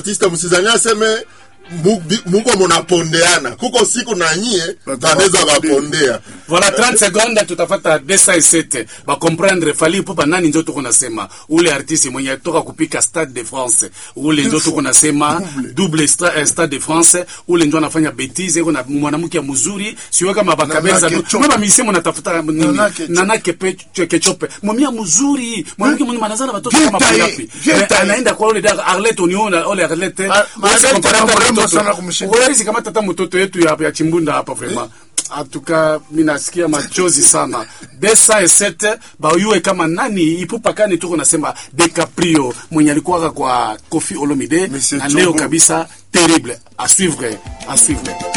artiste msizani aseme mu- bi- muko munapondeana kuko siku na nyie banaweza bapondea Voilà 30 secondes tutafata desa esete bakomprendre fali pupa nani njo tuko nasema ule artiste mwenye toka kupika Stade de France ule njo tuko nasema double sta, eh, Stade de France ule njo anafanya bêtise iko na mwanamke mzuri siwe kama bakabeza Nana Kechope. mwa misi mnatafuta nini Nana Kechope. nana kepe kechope mwamia mzuri mwanamke mwenye manazala watoto Vieta kama hii, ngapi vieta hii. anaenda kwa ule da Arlette uniona ole Arlette Ah, Huwezi Arlette compare ana hata mrembo mtoto. sana kumshinda. Huwezi kama tata mtoto yetu ya, ya chimbunda hapa vraiment atuka minasikia machozi sana desa esete bayue kama nani ipupakani tuko nasema DiCaprio mwenye alikuwaka kwa Kofi Olomide Monsieur na leo Chongo. kabisa terrible à suivre à suivre